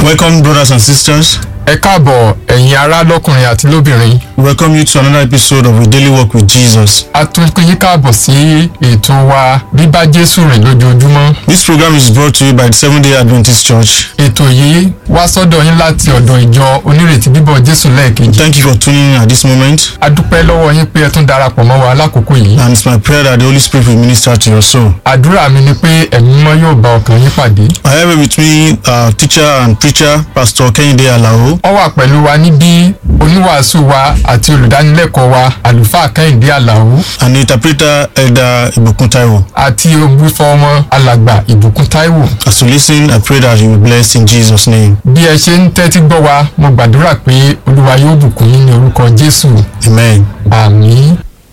Welcome, brothers and sisters. ẹ káàbọ̀ ẹ̀yin ará lọ́kùnrin àti lóbìnrin We welcome you to another episode of We Daily Walk with Jesus. a tún pín yín káàbọ̀ sí ètò wa bíbá jésù rìn lójoojúmọ́ This program is brought to you by the Seventh day Adventist Church. ètò yìí wá sọ́dọ̀ yín láti ọ̀dọ̀ ìjọ onírètí bíbọ̀ jésù lẹ́ẹ̀kejì Thank you for tuning in at this moment, a dúpẹ́ lọ́wọ́ yín pé ẹ tún darapọ̀ mọ́ wa lákòókò yìí and it's my prayer that the Holy Spirit will minister to your soul. àdúrà mi ni pé ẹ̀mí mímọ́ yóò bá ọkàn yín pàdé I have with me uh, teacher and preacher, Pastor Kehinde Alao, wọ́n wà pẹ̀lú wa níbí oníwàásù wa àti olùdánilẹ́kọ̀ọ́ wa àlùfáà kẹ́hìndé àlàó and the interpreter, Elder Ibukun Taiwo. àti ògbúfọ́ ọmọ alàgbà ìbùkún táíwò As you listen, I pray that you will be blessed in Jesus' name. bí ẹ ṣe ń tẹ́tí gbọ́ wa mo gbàdúrà pé olúwa yóò bùkún yín ní orúkọ jésù Amen. àmín.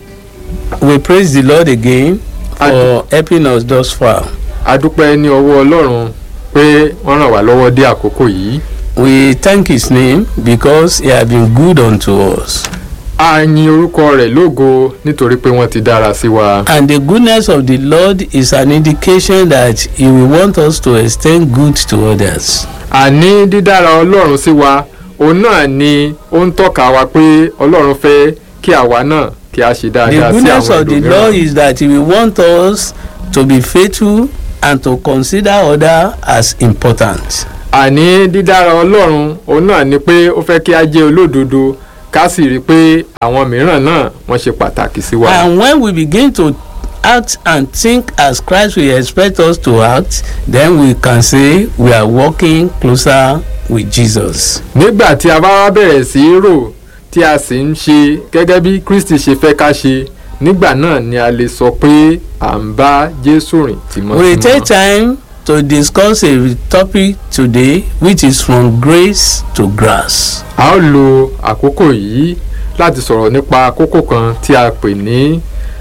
We praise the Lord again for helping us thus far. a dúpẹ́ ní ọwọ́ ọlọ́run pé wọ́n ràn wá lọ́wọ́ dé àkókò yìí. We thank His name because He has been good unto us. a yin orúkọ rẹ̀ lógo nítorí pé wọ́n ti dára sí wa. And the goodness of the Lord is an indication that He will want us to extend good to others. àní dídára ọlọ́run sí wa òun náà ni ó ń tọ́ka wa pé ọlọ́run fẹ́ kí àwa náà kí a ṣe The dáadáa sí goodness àwọn of the Lord ẹlòmíràn. is that He will want us to be faithful and to consider others as important. àní dídára ọlọ́run òun náà ni pé ó fẹ́ kí a jẹ́ olódodo ká sì rí i pé àwọn mìíràn náà wọ́n ṣe pàtàkì sí wa. And when we begin to act and think as Christ will expect us to act, then we can say we are walking closer with Jesus. nígbà tí a bá wá bẹ̀rẹ̀ sí í rò tí a sì ń ṣe gẹ́gẹ́ bí kristi ṣe fẹ́ ká ṣe nígbà náà ni a lè sọ pé à ń bá jésù rìn We will take tìmọ́tìmọ́. time to discuss a topic today which is from grace to grass. a ó lo àkókò yìí láti sọ̀rọ̀ nípa kókó kan tí a pè ní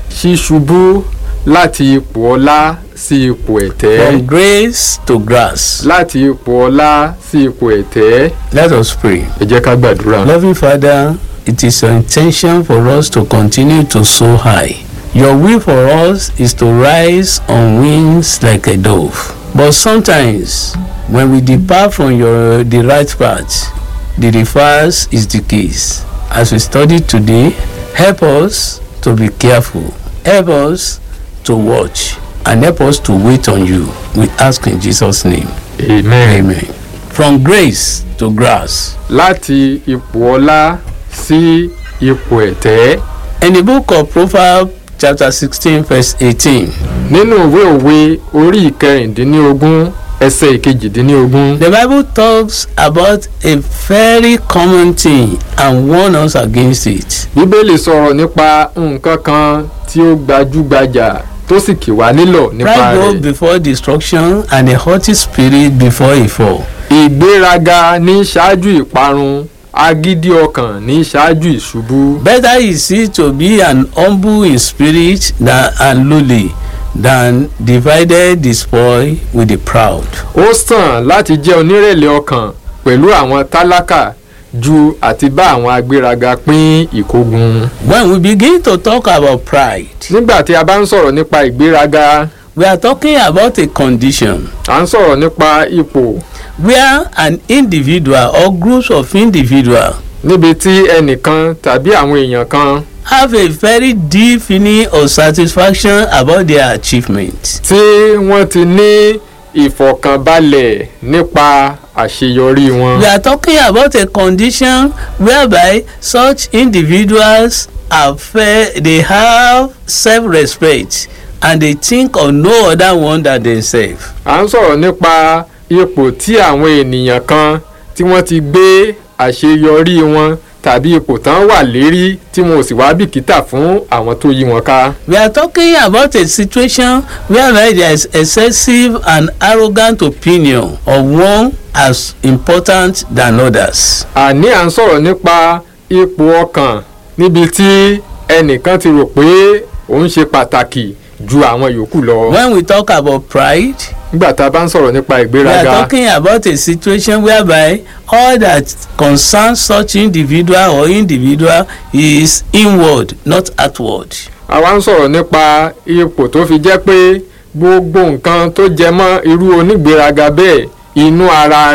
ṣíṣubú láti ipò ọlá sí ipò ẹ̀tẹ́ From grace to grass. láti ipò ọlá sí ipò ẹ̀tẹ́ Let us pray. ẹ jẹ́ ká gbàdúrà. Loving Father, it is your intention for us to continue to soar high. Your will for us is to rise on wings like a dove. But sometimes, when we depart from your the right path, the reverse is the case. As we study today, help us to be careful. Help us to watch and help us to wait on you. We ask in Jesus' name. amen. Amen. From grace to grass. láti ipò ọlá sí ipò ẹ̀tẹ́. In the book of Proverbs, chapter 16, verse 18, nínú ìwé òwe orí ìkẹrìndínlógún ẹsẹ̀ ìkejìdínlógún the Bible talks about a very common thing and warns us against it. bíbélì sọ̀rọ̀ nípa nǹkan kan tí ó gbajúgbajà tó sì kì wá nílọ̀ nípa Pride goes rẹ̀ before destruction and a haughty spirit before a fall. ìgbéraga ní ṣáájú ìparun agídí ọkàn ní ṣáájú ìṣubú Better is it to be an humble in spirit than and lowly than divided the spoil with the proud. ó sàn láti jẹ́ onírẹ̀lẹ̀ ọkàn pẹ̀lú àwọn tálákà ju àti bá àwọn agbéraga pín ìkógun. When we begin to talk about pride, nígbà tí a bá ń sọ̀rọ̀ nípa ìgbéraga we are talking about a condition à ń sọ̀rọ̀ nípa ipò where an individual or groups of individual níbi tí ẹnìkan tàbí àwọn èèyàn kan have a very deep feeling of satisfaction about their achievement. tí wọ́n ti ní ìfọ̀kànbalẹ̀ nípa àṣeyọrí wọn. We are talking about a condition whereby such individuals are fair, they have self-respect and they think of no other one than themselves. à ń sọ̀rọ̀ nípa ipò tí àwọn ènìyàn kan tí wọ́n ti gbé àṣeyọrí wọn tàbí ipò tán wà lérí tí wọn ò sì wá bìkítà fún àwọn tó yí wọn ká. We are talking about a situation whereby there is excessive and arrogant opinion of one as important than others. àní à ń sọ̀rọ̀ nípa ipò ọkàn níbi tí ẹnìkan ti rò pé òun ṣe pàtàkì ju àwọn yòókù lọ. When we talk about pride, nígbà tá a bá ń sọ̀rọ̀ nípa we are ìgbéraga talking about a situation whereby all that concerns such individual or individual is inward not outward. àwa ń sọ̀rọ̀ nípa ipò tó fi jẹ́ pé gbogbo nǹkan tó jẹ mọ́ irú onígbéraga bẹ́ẹ̀ inú ara rẹ̀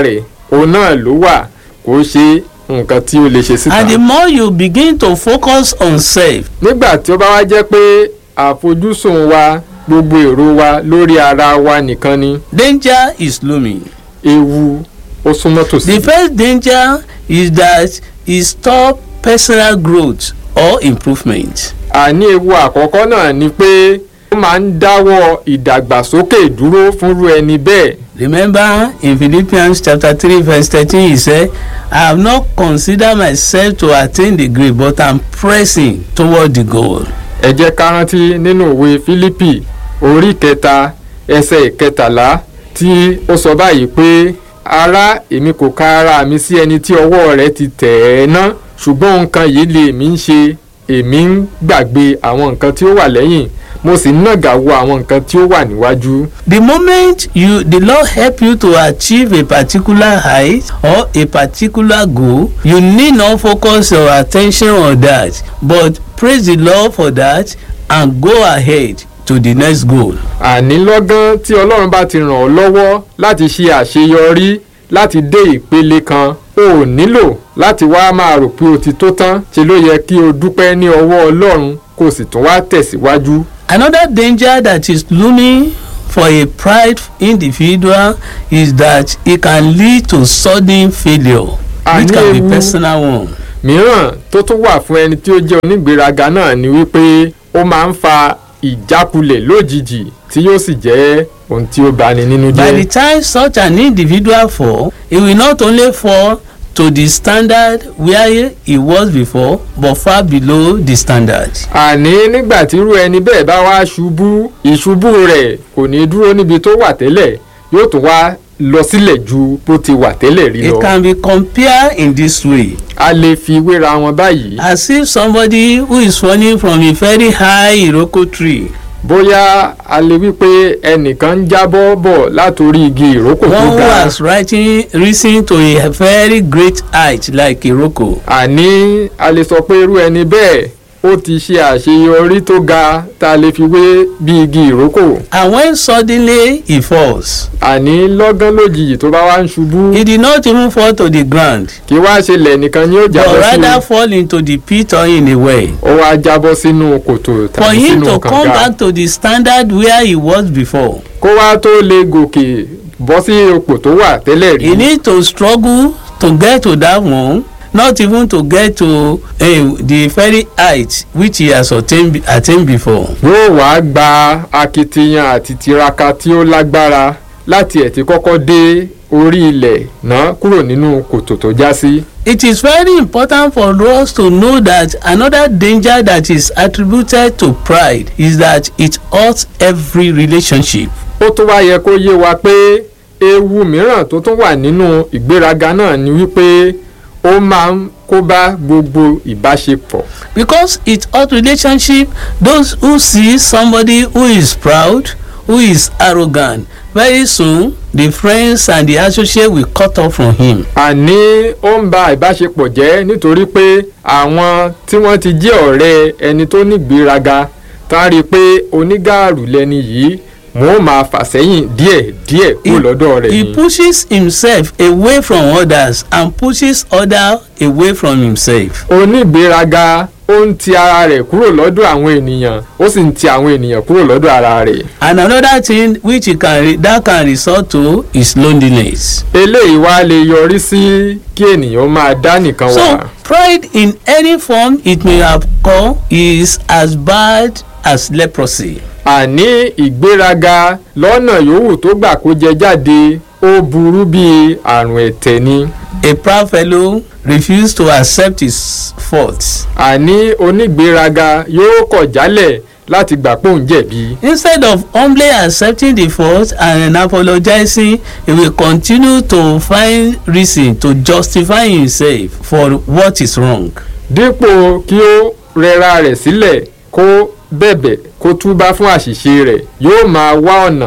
òun náà ló wà kó ṣe nǹkan tí ó lè ṣe síta. And the more you begin to focus on self, nígbà tí ó bá wá jẹ́ pé àfojúsùn wa gbogbo èrò wa lórí ara wa nìkan ni danger is looming. ewu ó súnmọ́ tòsí. The first danger is that it stop personal growth or improvement. àní ewu àkọ́kọ́ náà ni pé ó máa ń dáwọ́ ìdàgbàsókè dúró fúnrú ẹni bẹ́ẹ̀. Remember in Philippians chapter three verse thirteen he said, I have not considered myself to attain the grade but am pressing toward the goal. ẹ jẹ́ ká rántí nínú ìwé fílípì orí kẹta ẹsẹ̀ ìkẹtàlá tí ó sọ báyìí pé ará èmi kò ka ara mi sí ẹni tí ọwọ́ rẹ̀ ti tẹ̀ ẹ́ ná ṣùgbọ́n nǹkan yìí lè mí ń ṣe èmi ń gbàgbé àwọn nǹkan tí ó wà lẹ́yìn mo sì ń nàgà wo àwọn nǹkan tí ó wà níwájú. The moment you the Lord help you to achieve a particular height or a particular goal, you need not focus your attention on that but praise the Lord for that and go ahead to the next goal. àní lọ́gán tí ọlọ́run bá ti ràn ọ́ lọ́wọ́ láti ṣe àṣeyọrí láti dé ìpele kan o ò nílò láti wá máa rò pé o ti tó tán ṣe ló yẹ kí o dúpẹ́ ní ọwọ́ ọlọ́run kó o sì tún wá tẹ̀síwájú. Another danger that is looming for a pride individual is that it can lead to sudden failure which can be Àní ewu- personal one. mìíràn tó tún wà fún ẹni tí ó jẹ́ onígbéraga náà ni wípé ó máa ń fa ìjákulẹ̀ lójijì tí yóò sì jẹ́ ohun tí ó bani nínú By the jẹ́. time such an individual fall, he will not only fall to the standard where he was before but far below the standard. àní nígbà tí irú ẹni bẹ́ẹ̀ bá wá ṣubú ìṣubú rẹ̀ kò ní dúró níbi tó wà tẹ́lẹ̀ yóò tún wá lọ sílẹ̀ ju bó ti wà tẹ́lẹ̀ rí It lọ. can be compared in this way a lè fi wéra wọn báyìí. as if somebody who is falling from a very high iroko tree bóyá a lè wí pé ẹnìkan ń jábọ́ bọ̀ látòrí igi ìrókò tó one who ga. has rising risen to a very great height like iroko. àní a lè sọ pé irú ẹni bẹ́ẹ̀ ó ti ṣe àṣeyọrí tó ga tá a lè fi wé bí igi ìrókò. and when suddenly he falls àní lọ́gán lójijì tó bá wá ń ṣubú he did not even fall to the ground kí wá ṣe lẹ̀ nìkan ni ó but jábọ́ sí rather i. fall into the pit or in a well. ó wá jábọ́ sínú kòtò for tàbí him sínú to come kànga. back to the standard where he was before kó wá tó lè gòkè bọ́ sí ipò tó wà tẹ́lẹ̀ rí. he need to struggle to get to that one not even to get to uh, the very height which he has attained, attained before. yóò wá gba akitiyan àti tiraka tí ó lágbára láti ẹ̀ ti kọ́kọ́ dé orí ilẹ̀ náà kúrò nínú kòtò tó já sí. It is very important for us to know that another danger that is attributed to pride is that it hurts every relationship. ó tún wá yẹ kó yé wa pé ewu mìíràn tó tún wà nínú ìgbéraga náà ni wípé ó máa ń kó bá gbogbo ìbáṣepọ̀. Because it hurts relationship those who see somebody who is proud who is arrogant very soon the friends and the associates will cut off from him. àní ó ń ba ìbáṣepọ̀ jẹ́ nítorí pé àwọn tí wọ́n ti jẹ́ ọ̀rẹ́ ẹni tó nígbéraga tá a rí i pé onígààrú lẹni yìí wọ́n ó máa fà sẹ́yìn díẹ̀ díẹ̀ kúrò lọ́dọ̀ rẹ̀ he ni. pushes himself away from others and pushes others away from himself. onígbéraga ó ń ti ara rẹ̀ kúrò lọ́dọ̀ àwọn ènìyàn ó sì ń ti àwọn ènìyàn kúrò lọ́dọ̀ ara rẹ̀. and another thing which he can re that can result to is loneliness. eléyìí wá lè yọrí sí kí ènìyàn máa dá nìkan wà. so pride in any form it may have come is as bad as leprosy. àní ìgbéraga lọ́nà yòówù tó gbà kó jẹ jáde ó burú bíi àrùn ẹ̀tẹ̀ ni. a proud fellow refused to accept his faults. àní onígbéraga yóò kọ̀ jálẹ̀ láti gbà pé òun jẹ̀bi. instead of humbly accepting the fault and apologizing he will continue to find reason to justify himself for what is wrong. dípò kí ó rẹra rẹ̀ sílẹ̀ kó bẹ̀bẹ̀ kó túbá fún àṣìṣe rẹ̀ yóò máa wá ọ̀nà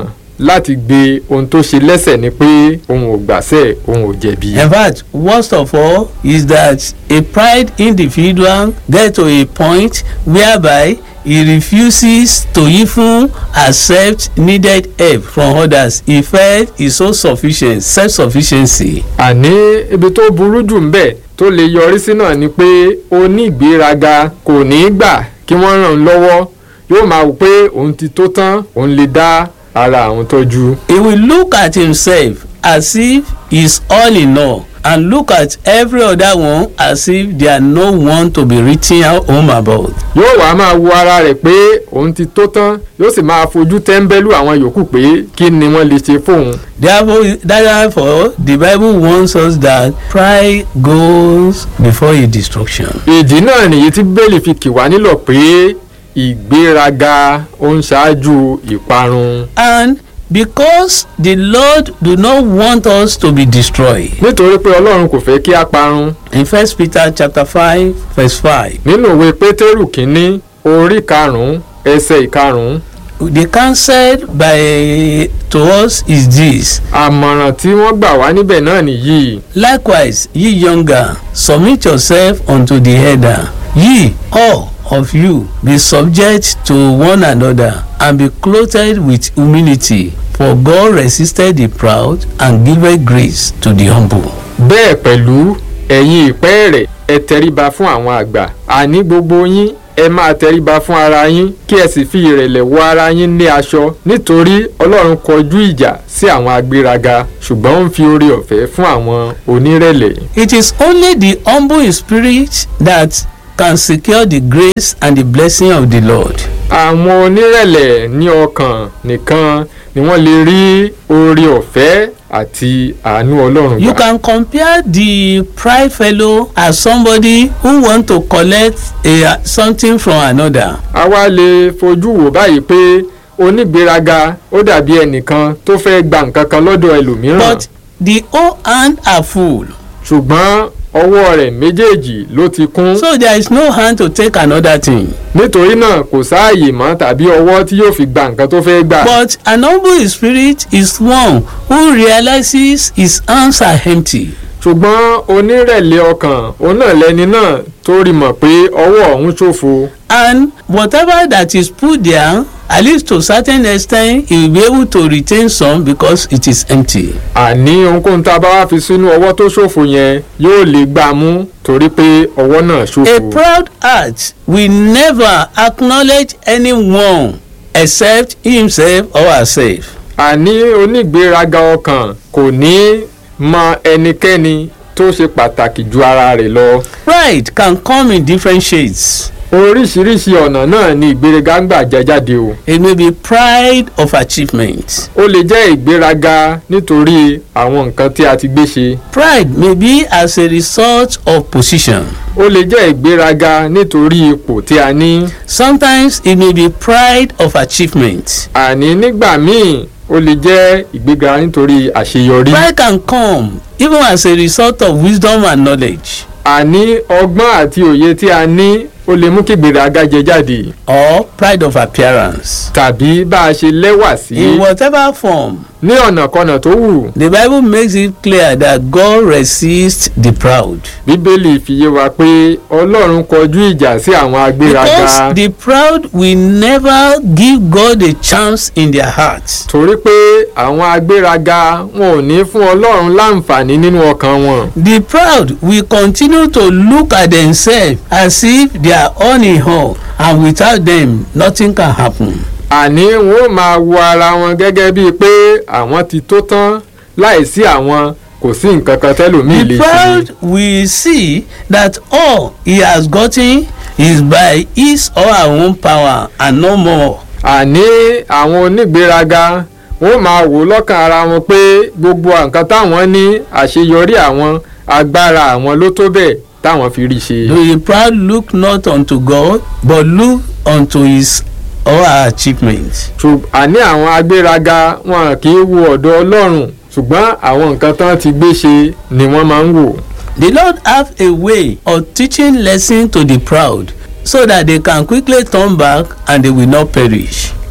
láti gbé ohun tó ṣe lẹ́sẹ̀ ni pé òun ò gbàṣẹ́ òun ò jẹ̀bi. In fact, worst of all is that a pride individual get to a point whereby he refuses to even accept needed help from others. He felt he's so sufficient, self-sufficiency. àní ibi tó burú jù ń bẹ̀ tó lè yọrí sí náà ni pé onígbéraga kò ní í gbà kí wọ́n ràn án lọ́wọ́ yóò máa wò pé òun ti tó tán òun lè dá ara àwọn tọ́jú. He will look at himself as if he's all in all and look at every other one as if they are no one to be written home about. yóò wá máa wo ara rẹ̀ pé òun ti tó tán yóò sì máa fojú tẹ́ńbẹ́lú àwọn yòókù pé kí ni wọ́n lè ṣe fóun. Therefore, therefore, the Bible warns us that pride goes before a destruction. ìdí náà nìyí tí bẹ́ẹ̀lì fi kì wá nílọ̀ pé ìgbéraga ó ń ṣáájú ìparun. And because the Lord do not want us to be destroyed. nítorí pé ọlọ́run kò fẹ́ kí a parun In First Peter chapter five verse five, nínú ìwé pétérù kínní orí karùn-ún ẹsẹ̀ ìkarùn-ún the counsel by to us is this. àmọ̀ràn tí wọ́n gbà wá níbẹ̀ náà nìyí Likewise, ye younger, submit yourself unto the elder. Ye all of you be subject to one another and be clothed with humility. For God resisted the proud and giveth grace to the humble. bẹ́ẹ̀ pẹ̀lú ẹ̀yin ìpẹ́ẹ̀rẹ̀ ẹ tẹríba fún àwọn àgbà àní gbogbo yín ẹ máa tẹríba fún ara yín kí ẹ sì fi ìrẹ̀lẹ̀ wọ ara yín ní aṣọ nítorí ọlọ́run kọjú ìjà sí àwọn agbéraga ṣùgbọ́n ó ń fi oore ọ̀fẹ́ fún àwọn onírẹ̀lẹ̀. It is only the humble in spirit that can secure the grace and the blessing of the Lord. àwọn onírẹ̀lẹ̀ ní ọkàn nìkan ni wọ́n lè rí oore ọ̀fẹ́ àti àánú ọlọ́run You gbà. can compare the pride fellow as somebody who want to collect a, something from another. a wá lè fojú wò báyìí pé onígbéraga ó dàbí ẹnìkan tó fẹ́ gba nǹkan kan lọ́dọ̀ ẹlòmíràn But the whole hand are full. ṣùgbọ́n ọwọ́ rẹ̀ méjèèjì ló ti kún So there is no hand to take another thing. nítorí náà kò sáàyè mọ́ tàbí ọwọ́ tí yóò fi gba nǹkan tó fẹ́ gbà. But an humble in spirit is one who realizes his hands are empty. ṣùgbọ́n onírẹ̀lẹ̀ ọkàn òun náà lẹni náà tó rí mọ̀ pé ọwọ́ ọ̀hún ṣòfo And whatever that is put there, at least to certain extent, he will be able to retain some because it is empty. àní ohunkóhun tá a bá wá fi sínú ọwọ́ tó ṣòfo yẹn yóò lè gbà mú torí pé ọwọ́ náà A ṣòfo. proud heart will never acknowledge anyone except himself or herself. àní onígbéraga ọkàn kò ní mọ ẹnikẹ́ni tó ṣe pàtàkì ju ara rẹ̀ lọ. Pride can come in different shades. oríṣiríṣi ọ̀nà náà ni ìgbéraga ń gbà jẹ jáde o. It may be pride of achievement. ó lè jẹ́ ìgbéraga nítorí àwọn nǹkan tí a ti gbé ṣe. Pride may be as a result of position. ó lè jẹ́ ìgbéraga nítorí ipò tí a ní. Sometimes it may be pride of achievement. àní nígbà míì ó lè jẹ́ ìgbéga nítorí àṣeyọrí. Pride can come even as a result of wisdom and knowledge àní ọgbọ́n àti òye tí a ní ó lè mú kí ìgbéraga jẹ jáde. or pride of appearance. tàbí bá a ṣe lẹ́wà sí In whatever form, ní ọ̀nàkọnà tó wù. the Bible makes it clear that God resists the proud. bíbélì fi yé wa pé ọlọ́run kọjú ìjà sí àwọn agbéraga Because the proud will never give God a chance in their hearts. torí pé àwọn agbéraga wọn ò ní fún ọlọ́run láǹfààní nínú ọkàn wọn. The proud will continue to look at themselves as if they are on in all and without them nothing can happen. àní wọn ò máa wo ara wọn gẹ́gẹ́ bíi pé àwọn ti tó tán láìsí àwọn kò sí nǹkan kan tẹ́lòmíì The lè ṣe. proud will see that all he has gotten is by his or her own power and no more. àní àwọn onígbéraga wọn ò máa wò lọ́kàn ara wọn pé gbogbo nǹkan táwọn ní àṣeyọrí àwọn agbára àwọn ló tó bẹ́ẹ̀ táwọn fi rí ṣe. Though the proud look not unto God but look unto his or her achievement. ṣùgbọ́n àní àwọn agbéraga wọn kì í wo ọ̀dọ̀ ọlọ́run ṣùgbọ́n àwọn nǹkan tán ti gbé ṣe ni wọ́n máa ń wò. The Lord have a way of teaching lesson to the proud so that they can quickly turn back and they will not perish.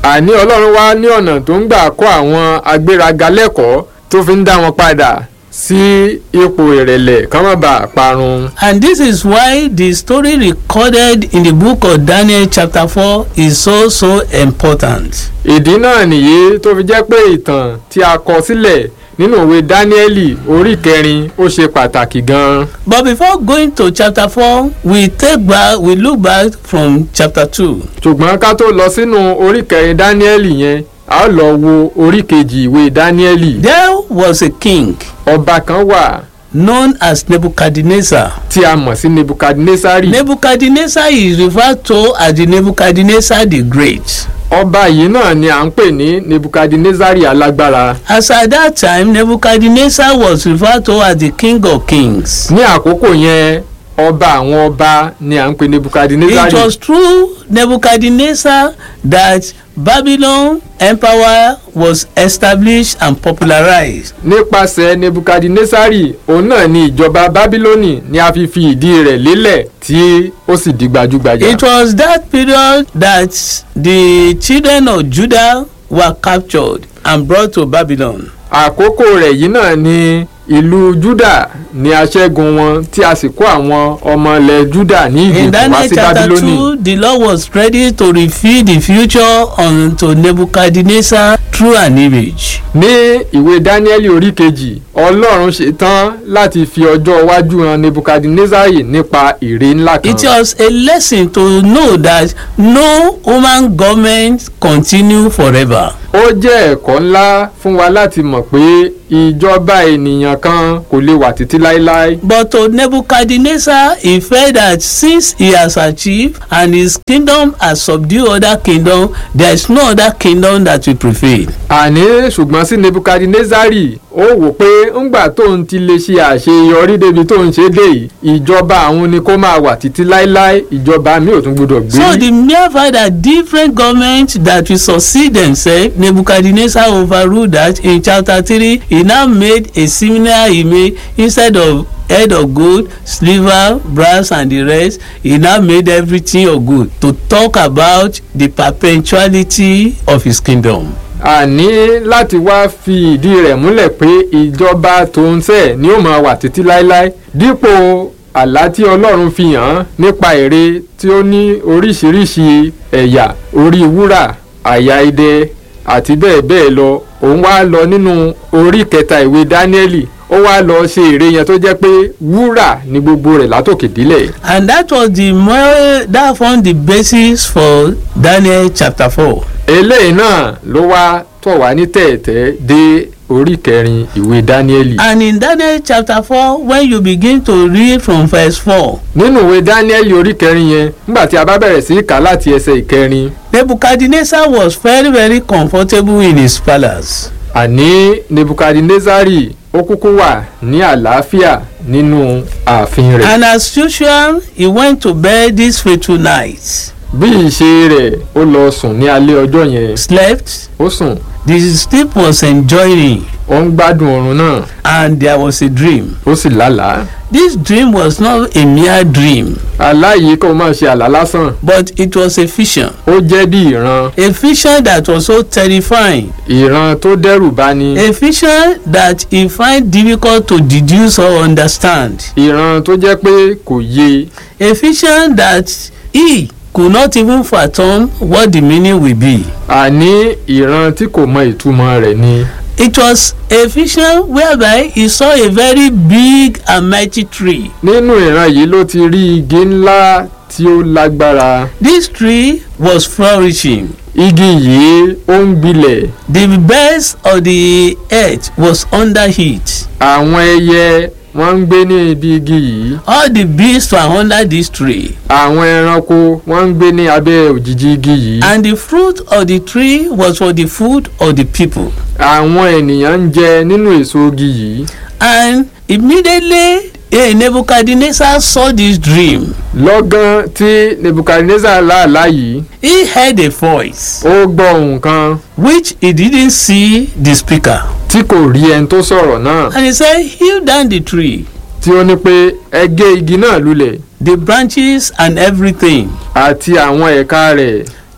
àní ọlọ́run wá ní ọ̀nà tó ń gbà kọ́ àwọn agbéraga lẹ́kọ̀ọ́ tó fi ń dá wọn padà sí ipò ìrẹ̀lẹ̀ kán má bàa parun. And this is why the story recorded in the book of Daniel chapter 4 is so so important. ìdí náà nìyí tó fi jẹ́ pé ìtàn tí a kọ sílẹ̀ nínú ìwé dáníẹ́lì orí kẹrin ó ṣe pàtàkì gan-an. But before going to chapter 4, we take back we look back from chapter 2. ṣùgbọ́n ká tó lọ sínú orí kẹrin dáníẹ́lì yẹn a ó lọ wo orí kejì ìwé dáníẹ́lì. There was a king ọba kan wà known as Nebuchadnezzar. tí a mọ̀ sí nebukadnesari. Nebuchadnezzar is referred to as the Nebuchadnezzar the Great. ọba yìí náà ni à ń pè ní nebukadnesari alágbára. As at that time, Nebuchadnezzar was referred to as the king of kings. ní àkókò yẹn ọba àwọn ọba ni à ń pè It nebukadnesari. was through Nebuchadnezzar that Babylon empire was established and popularized. nípasẹ̀ nebukadnesari òun náà ni ìjọba bábílónì ni a fi fi ìdí rẹ̀ lélẹ̀ tí ó sì di gbajúgbajà. It was that period that the children of Judah were captured and brought to Babylon. àkókò rẹ̀ yìí náà ni ìlú juda ni aṣẹ́gun wọn tí a sì kó àwọn ọmọ ilẹ̀ juda ní In ìgbèkùn wá Daniel sí chapter bábílónì. 2, the Lord was ready to reveal the future unto Nebuchadnezzar through an image. ní ìwé dáníẹ́lì orí kejì ọlọ́run ṣetán láti fi ọjọ́ iwájú hàn nebukadnezari nípa ère ńlá kan. It was a lesson to know that no human government continue forever. ó jẹ́ ẹ̀kọ́ ńlá fún wa láti mọ̀ pé ìjọba ènìyàn kan kò lè wà títí láéláé. But to Nebuchadnezzar, he felt that since he has achieved and his kingdom has subdued other kingdom, there is no other kingdom that will prevail. àní ṣùgbọ́n sí nebukadnezari ó wò pé ńgbà tóun ti lè ṣe àṣeyọrí débi tóun ṣe dé yìí ìjọba àwọn ni kó máa wà títí láéláé ìjọba mi ò tún gbọdọ̀ gbé. So the mere fact that different governments that will succeed themselves, Nebuchadnezzar overruled that in chapter three, he now made a similar image instead of head of gold, silver, brass and the rest, he now made everything of gold to talk about the perpetuality of his kingdom. àní láti wá fi ìdí rẹ̀ múlẹ̀ pé ìjọba tòun sẹ̀ ni ó máa wà títí láéláé dípò àlá tí ọlọ́run fi hàn án nípa ère tí ó ní oríṣiríṣi ẹ̀yà orí wúrà àyà idẹ àti bẹ́ẹ̀ bẹ́ẹ̀ lọ òun wá lọ nínú orí kẹta ìwé dáníẹ́lì ó wá lọ ṣe ère yẹn tó jẹ́ pé wúrà ni gbogbo rẹ̀ látòkè délẹ̀ And that was the more that formed the basis for Daniel chapter four. eléyìí náà ló wá tọ̀ wá ní tẹ̀ẹ̀tẹ̀ dé orí kẹrin ìwé dáníẹ́lì. And in Daniel chapter four, when you begin to read from verse four, nínú ìwé dáníẹ́lì orí kẹrin yẹn nígbà tí a bá bẹ̀rẹ̀ sí í kà á láti ẹsẹ̀ ìkẹrin Nebuchadnezzar was very very comfortable in his palace. àní nebukadnezari ó kúkú wà ní àlàáfíà nínú ààfin rẹ̀. And as usual, he went to bed this fateful night. bí ìṣe rẹ̀ ó lọ sùn ní alẹ́ ọjọ́ yẹn Slept, ó sùn the sleep was enjoying, ó ń gbádùn oorun náà and there was a dream. ó sì lálàá. This dream was not a mere dream, àlá yìí kò máa ṣe àlá lásán but it was a vision. ó jẹ́ bí ìran A vision that was so terrifying. ìran tó dẹ́rù bani A vision that he find difficult to deduce or understand. ìran tó jẹ́ pé kò yé A vision that he could not even fathom what the meaning will be. àní ìran tí kò mọ ìtumọ̀ rẹ̀ ni. It was a vision whereby he saw a very big and mighty tree. nínú ìran yìí ló ti rí igi ńlá tí ó lágbára This tree was flourishing. igi yìí ó ń gbilẹ̀ The birds of the earth was under it. àwọn ẹyẹ wọ́n ń gbé ní ibi igi yìí All the beasts were under this tree. àwọn ẹranko wọ́n ń gbé ní abẹ́ òjìji igi yìí And the fruit of the tree was for the food of the people. àwọn ènìyàn ń jẹ nínú èso igi yìí And immediately eh, Nebuchadnezzar saw this dream. lọ́gán tí nebukadnezar láàlá yìí He heard a voice ó gbọ́ ohùn kan which he didn't see the speaker. tí kò rí ẹni tó sọ̀rọ̀ náà And he said, Hew down the tree, tí ó ní pé ẹ gé igi náà lulẹ̀ the branches and everything. àti àwọn ẹ̀ka rẹ̀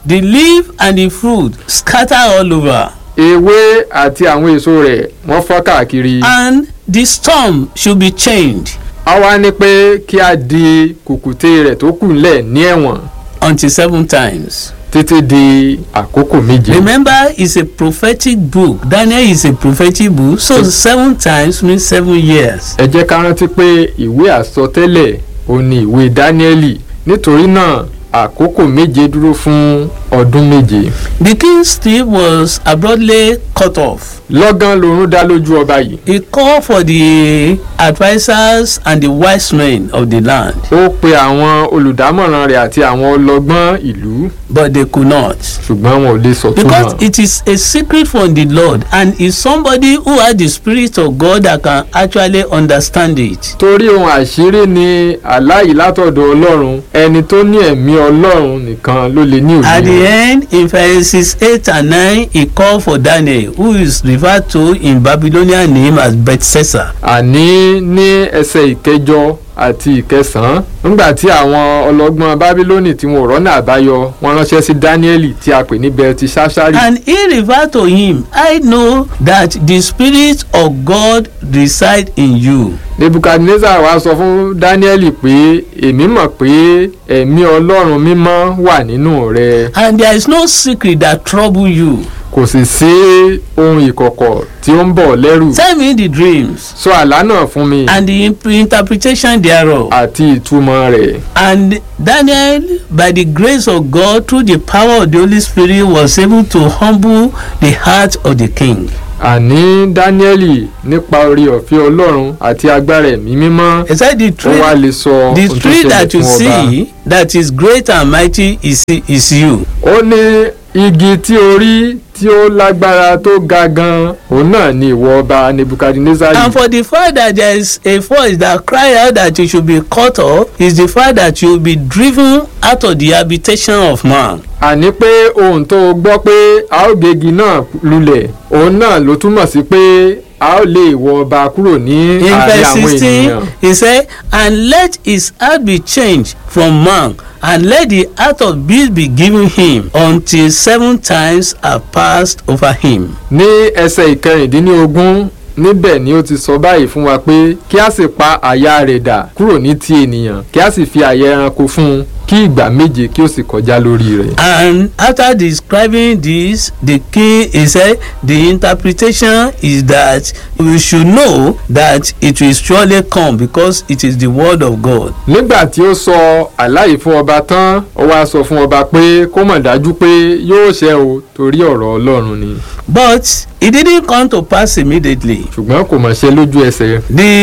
the leaf and the fruit scatter all over ewé àti àwọn èso rẹ̀ wọ́n fọ́ káàkiri. and the storm should be chained a wá ní pé kí a di kùkùté rẹ̀ tó kù ńlẹ̀ ní ẹ̀wọ̀n until seven times. títí di àkókò méje. Remember, it's a prophetic book. Daniel is a prophetic book. So seven times means seven years. ẹ jẹ́ ká rántí pé ìwé àsọtẹ́lẹ̀ ò ní ìwé dáníẹ́lì nítorí náà àkókò méje dúró fún ọdún méje. The king Steve was abruptly cut off. lọ́gán lorún dá lójú ọba yìí. He called for the advisers and the wise men of the land, ó pe àwọn olùdámọ̀ràn rẹ̀ àti àwọn ọlọ́gbọ́n ìlú but they could not. ṣùgbọ́n wọn ò lè sọ tó Because mọ̀. it is a secret from the Lord and is somebody who has the spirit of God that can actually understand it. torí ohun àṣírí ni aláì látọ̀dọ̀ ọlọ́run ẹni tó ní ẹ̀mí ọlọ́run nìkan ló lè ní At the òye. end, in verses 8 and 9, he called for Daniel, who is referred to in Babylonian name as Bethsaida. àní ní ẹsẹ̀ ìkẹjọ àti ìkẹsàn-án nígbà tí àwọn ọlọ́gbọ́n bábílónì tí wọn ò rọ́nà àbáyọ wọn ránṣẹ́ sí dáníẹ́lì tí a pè ní bẹ́ẹ̀tì ṣáṣárì. And he referred to him, I know that the Spirit of God reside in you. nebukadnezar wá sọ fún dáníẹ́lì pé èmi mọ̀ pé ẹ̀mí ọlọ́run mímọ́ wà nínú rẹ And there is no secret that trouble you. kò sì sí ohun ìkọ̀kọ̀ tí ó ń bọ̀ lẹ́rù. Tell me the dreams sọ àlá náà fún mi and the imp- interpretation thereof. àti ìtumọ̀ rẹ̀. And Daniel, by the grace of God, through the power of the Holy Spirit, was able to humble the heart of the king. àní dáníẹ́lì nípa orí ọ̀fẹ́ ọlọ́run àti agbára ẹ̀mí mímọ́ He said the ó wá tree, lè sọ the ohun tó tree ṣẹlẹ̀ that you fún ọba. see that is great and mighty is, is you. ó ní igi tí ó rí tí ó lágbára tó ga gan òun náà ni ìwọ ọba nebukadnezari. And for the fact that there is a voice that cry out that you should be cut off is the fact that you will be driven out of the habitation of man. àní pé ohun tó o gbọ́ pé a ó gégi náà lulẹ̀ òun náà ló túmọ̀ sí pé a ó lé ìwọ ọba kúrò ní In àárín verse àwọn sixteen ènìyàn. he said and let his heart be changed from man and let the heart of beast be given him until seven times are passed over him. ní ẹsẹ̀ ìkẹrìndínlógún níbẹ̀ ni ó ti sọ báyìí fún wa pé kí a sì pa àyà rẹ̀ dà kúrò ní ti ènìyàn kí a sì fi àyà ẹranko fún un kí ìgbà méje kí ó sì kọjá lórí rẹ̀. And after describing this, the king he said the interpretation is that we should know that it will surely come because it is the word of God. nígbà tí ó sọ àláyé fún ọba tán ó wá sọ fún ọba pé kó mọ̀ dájú pé yóò ṣẹ o torí ọ̀rọ̀ ọlọ́run ni But it didn't come to pass immediately. ṣùgbọ́n kò mọ̀ ṣe lójú ẹsẹ̀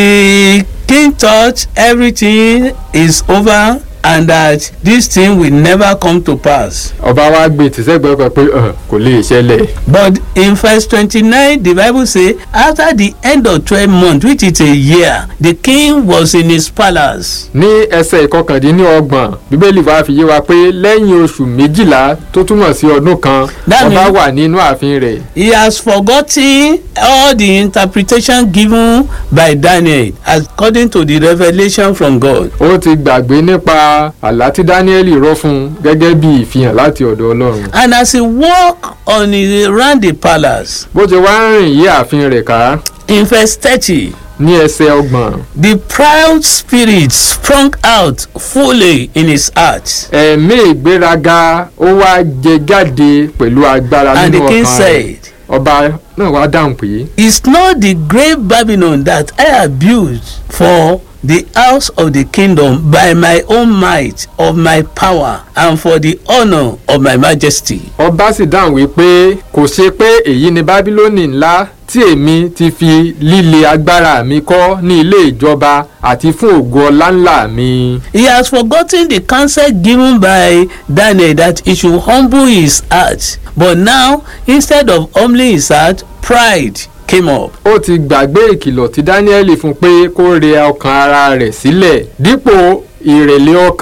The king thought everything is over and that this thing will never come to pass. ọba wa gbé tìṣẹ́gbẹ́ kan pé "Ẹ̀, kò lè ṣẹlẹ̀ But in verse twenty-nine the bible say after the end of twelve months which is a year the king was in his palace. ní ẹsẹ̀ ìkọkàndínlọ́gbọ̀n bíbélì wa fi yé wa pé lẹ́yìn oṣù méjìlá tó túmọ̀ sí ọdún kan That ọba means- wà nínú ààfin rẹ̀ he has forgotten all the interpretation given by daniel according to the revelation from god. ó ti gbàgbé nípa àlá tí dáníẹ́lì rọ́ fún un gẹ́gẹ́ bí ìfihàn láti ọ̀dọ̀ ọlọ́run and as he walk on his around the palace bó ti wá ń rìn yí ààfin rẹ̀ ká in verse thirty ní ẹsẹ̀ ọgbọ̀n the proud spirit sprung out fully in his heart. ẹ̀mí ìgbéraga ó wá jẹ jáde pẹ̀lú agbára and nínú the king ọkàn rẹ̀ said ọba náà wá dáhùn pé is not the great babylon that i have built for the house of the kingdom by my own might of my power and for the honour of my majesty. ọba sì dáhùn wípé kò ṣe pé èyí ni bábílónì ńlá tí èmi ti fi líle agbára mi kọ́ ní ilé ìjọba àti fún ògo ọlá ńlá mi. he has forgotten the counsel given by daniel that he should humble his heart but now instead of humbling his heart pride came up. ó ti gbàgbé ìkìlọ̀ tí dáníẹ́lì fún pé kó rẹ ọkàn ara rẹ̀ sílẹ̀ dípò ìrẹ̀lẹ̀ ọkàn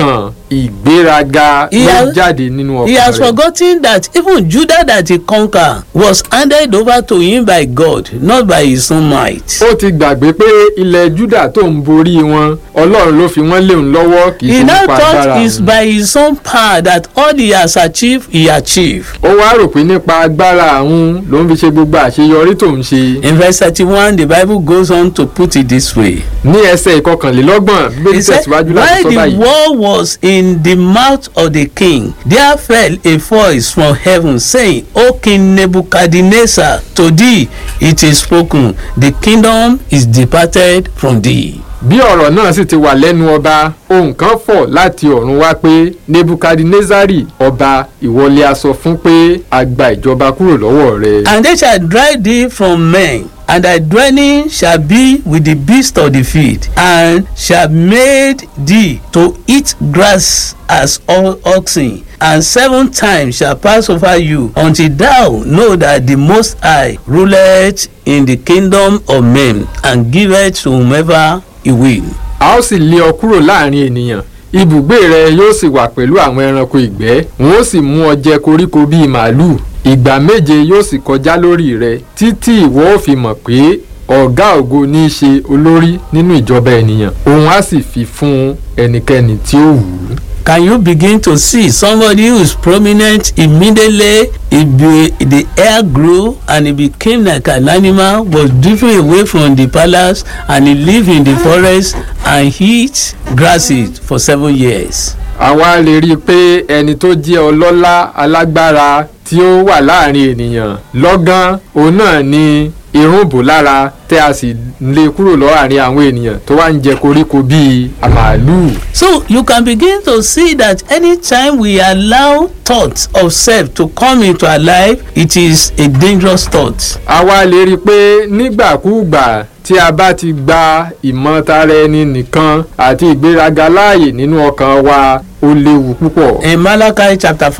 ìgbéraga He ló has- jáde nínú He ọkàn has rẹ̀. forgotten that even Judah that he conquered was handed over to him by God, not by his own might. ó ti gbàgbé pé ilẹ̀ Júdà tó ń borí wọn ọlọ́run ló fi wọ́n léun lọ́wọ́ kì í He ṣe now nípa thought agbára it's òun. by his own power that all he has achieved, he achieved. ó wá rò pé nípa agbára àwọn ló ń fi ṣe gbogbo àṣeyọrí tó ń ṣe. In verse 31, the Bible goes on to put it this way. ní ẹsẹ̀ ìkọkànlélọ́gbọ̀n He bíbélì said, tẹ̀síwájú while láti sọ the báyìí. war was in the mouth of the king, there fell a voice from heaven saying, O King Nebuchadnezzar, to thee it is spoken, the kingdom is departed from thee. bí ọ̀rọ̀ náà sì ti wà lẹ́nu ọba ohun kan fọ̀ láti ọ̀run wá pé nebukadnezari ọba ìwọlé a sọ fún pé a gba ìjọba kúrò lọ́wọ́ rẹ. And they shall drive thee from men, and thy dwelling shall be with the beasts of the field, and shall made thee to eat grass as o- oxen. And seven times shall pass over you, until thou know that the Most High ruleth in the kingdom of men, and giveth to whomever he will. a ó sì lé ọ kúrò láàrin ènìyàn ibùgbé rẹ yóò sì wà pẹ̀lú àwọn ẹranko ìgbẹ́ wọn ó sì mú ọ jẹ koríko bíi màálùú ìgbà méje yóò sì kọjá lórí rẹ títí ìwọ ó fi mọ̀ pé ọ̀gá ògo ní í ṣe olórí nínú ìjọba ènìyàn òun á sì fi fún ẹnikẹ́ni tí ó wù ú. Can you begin to see somebody who is prominent immediately he be, the hair grew and he became like an animal was driven away from the palace and he lived in the forest and eat grasses for seven years. àwa lè rí i pé ẹni tó jẹ́ ọlọ́lá alágbára tí ó wà láàrin ènìyàn lọ́gán òun náà ni irun bò lára tẹ́ a sì lé kúrò láàrin àwọn ènìyàn tó wá ń jẹ koríko bíi màálùú. So you can begin to see that anytime we allow thoughts of self to come into our life it is a dangerous thought. àwa lè rí i pé nígbàkúùgbà tí a bá ti gba ìmọ̀tara ẹni nìkan àti ìgbéraga láàyè nínú ọkàn wa ó léwu púpọ̀. In Malachi chapter